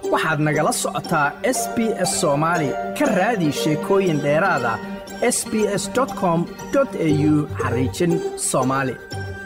waxaad nagala socotaa s b s soomaali ka raadi sheekooyin dheeraada s b s com au xariijin soomaali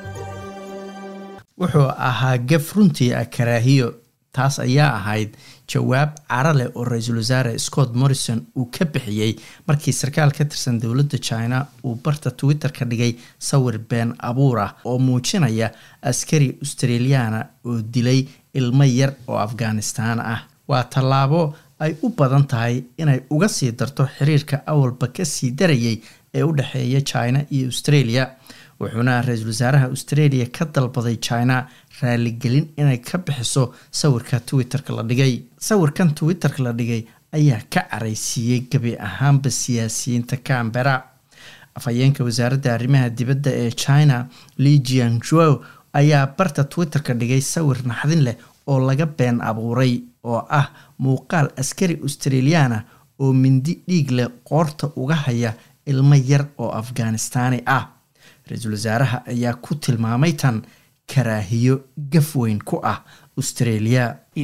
wuxuu ahaa gef runtii ah karaahiyo taas ayaa ahayd jawaab cara leh oo ra-iisul wasaare scott morrison uu ka bixiyey markii sarkaal ka tirsan dowladda china uu barta twitter ka dhigay sawir been abuur ah oo muujinaya askari australiyaana oo dilay ilmo yar oo afghanistaan ah waa tallaabo ay u badan tahay inay uga sii darto xiriirka awalba kasii darayay ee u dhexeeya china iyo australia wuxuuna ra-iisul wasaaraha australia ka dalbaday china raaligelin inay ka bixiso sawirka twitter-ka la dhigay sawirkan twitter-ka la dhigay ayaa ka caraysiiyey gebi ahaanba siyaasiyiinta cambera afhayeenka wasaaradda arrimaha dibadda ee china lijian jow ayaa barta twitter-ka dhigay sawir naxdin leh oo laga been abuuray oo ah muuqaal askari australiyaana oo mindi dhiig leh qoorta uga haya ilmo yar oo afghanistaani ah ra-iisul wasaaraha ayaa ku tilmaamay tan karaahiyo gaf weyn ku ah australia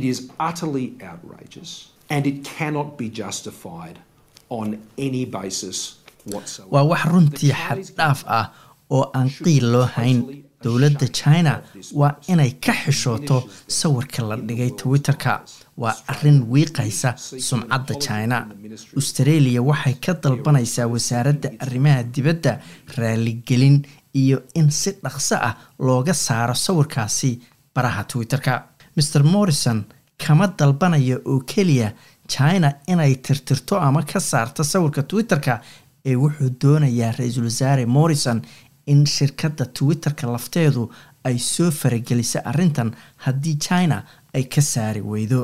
waa wax runtii xaddhaaf ah oo aan qiil loo hayn dowladda china waa inay ka xishooto sawirka la dhigay twitter-ka waa arrin wiiqaysa sumcadda china australia waxay ka dalbanaysaa wasaaradda arrimaha dibadda raaligelin iyo in si dhaqso ah looga saaro sawirkaasi baraha twitter-ka mer morrison kama dalbanaya oo keliya china inay tirtirto ama ka saarto sawirka twitter-ka ee wuxuu doonayaa ra-iisul wasaare morrison in shirkadda twitter-ka lafteedu ay soo farageliso arrintan haddii china ay ka saari weydo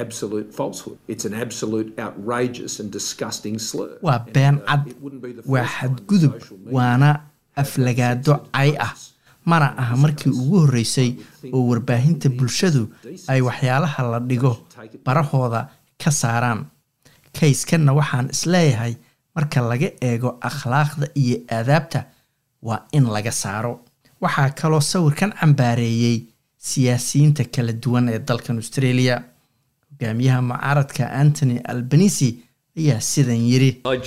waa been cad waa xadgudub waana aflagaado cay ah mana aha markii ugu horreysay oo warbaahinta bulshadu ay waxyaalaha la dhigo barahooda ka saaraan kayskanna waxaan isleeyahay marka laga eego akhlaaqda iyo aadaabta waa in laga saaro waxaa kaloo sawirkan cambaareeyey siyaasiyiinta kala duwan ee dalkan australia hogaamiyaha mucaaradka antony albanisi ayaa sidan yiri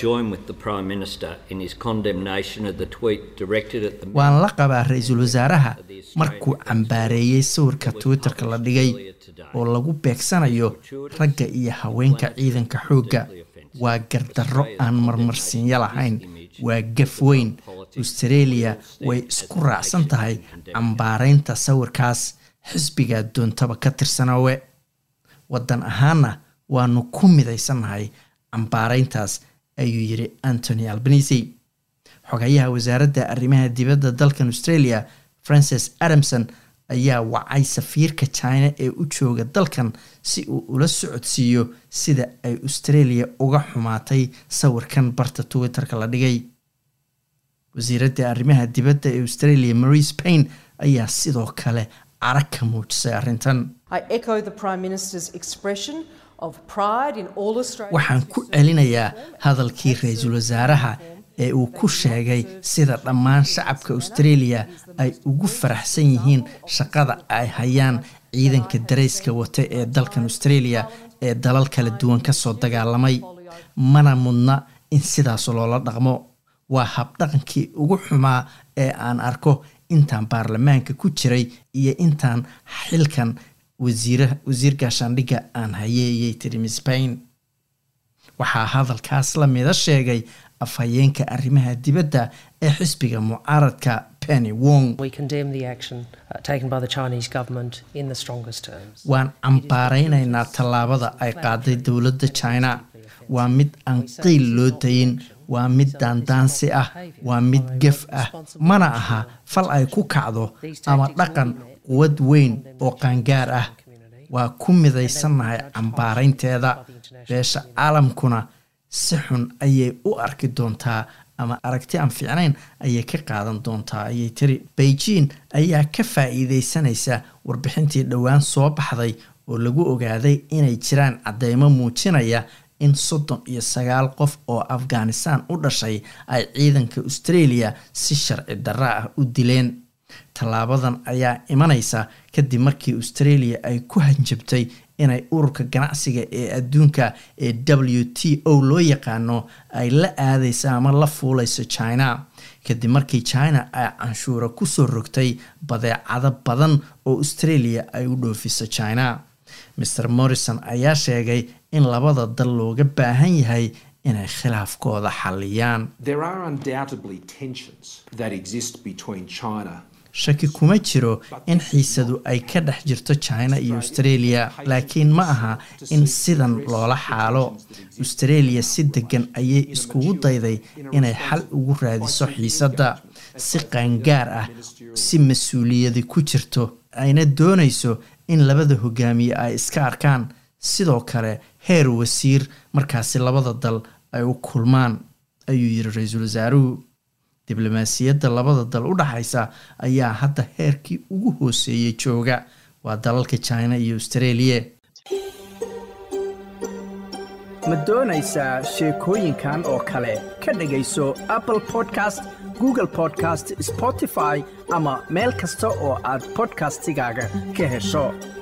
waan la qabaa ra-iisul wasaaraha markuu cambaareeyey sawirka twitter-ka la dhigay oo lagu beegsanayo ragga iyo haweenka ciidanka xoogga waa gardarro aan marmarsiinyo lahayn waa gaf weyn australia way isku raacsan tahay cambaaraynta sawirkaas xisbigaa doontaba ka tirsanoowe waddan ahaana waanu ku midaysannahay cambaarayntaas ayuu yiri antony albanisi xogayaha wasaaradda arrimaha dibadda dalkan australia francis adamson ayaa wacay safiirka china ee u jooga dalkan si uu ula socodsiiyo sida ay australia uga xumaatay sawirkan barta twitter-ka la dhigay wasiiradda arrimaha dibadda ee australia marie spain ayaa sidoo kale cara ka muujisay arrintan waxaan ku celinayaa hadalkii ra-iisul wasaaraha ee uu ku sheegay sida dhammaan shacabka australia ay ugu faraxsan yihiin shaqada ay hayaan ciidanka darayska wata ee dalkan australia ee dalal kala duwan kasoo dagaalamay mana mudna in sidaas loola dhaqmo waa habdhaqankii ugu xumaa ee aan arko intaan baarlamaanka ku jiray iyo intaan xilkan wasiir gaashaandhigga aan hayeeyay tiri spain waxaa hadalkaas la mida sheegay afhayeenka arrimaha dibadda ee xisbiga mucaaradka penny wong waan cambaaraynaynaa tallaabada ay qaaday dowladda china waa mid aan qiil loo dayin waa mid daandaansi ah waa mid gef ah mana aha fal ay ku kacdo ama dhaqan quwad weyn oo qaangaar ah waa ku midaysannahay cambaaraynteeda beesha caalamkuna si xun ayay u arki doontaa ama aragti aan fiicnayn ayay ka qaadan doontaa ayay tiri beijing ayaa ka faa-iideysanaysa warbixintii dhowaan soo baxday oo lagu ogaaday inay jiraan caddeymo muujinaya in soddon iyo sagaal qof oo afghanistan u dhashay ay ciidanka australia si sharci darra ah u dileen tallaabadan ayaa imanaysa kadib markii australia ay ku hanjabtay inay ururka ganacsiga ee adduunka ee w t o loo yaqaano ay la aadeysa ama la fuuleyso china kadib markii china ay canshuura kusoo rogtay badeecado badan oo australia ay u dhoofiso china mr morrison ayaa sheegay in labada dal looga baahan yahay inay khilaafkooda xaliyaan shaki kuma jiro in xiisadu ay ka dhex jirto china iyo australia laakiin ma aha in sidan loola xaalo australia si degan ayay iskugu dayday inay xal ugu raadiso xiisadda si qaangaar ah si mas-uuliyadi ku jirto ayna doonayso in labada hogaamiye ay iska arkaan sidoo kale heer wasiir markaasi labada dal ay u kulmaan ayuu yiri ra-iisul wasaaruhu diblomaasiyadda labada dal u dhaxaysa ayaa hadda heerkii ugu hooseeyey jooga waa dalalka china iyo australia ma doonaysaa sheekooyinkan oo kale ka dhegayso apple podcast google podcast spotify ama meel kasta oo aad podcastigaaga ka hesho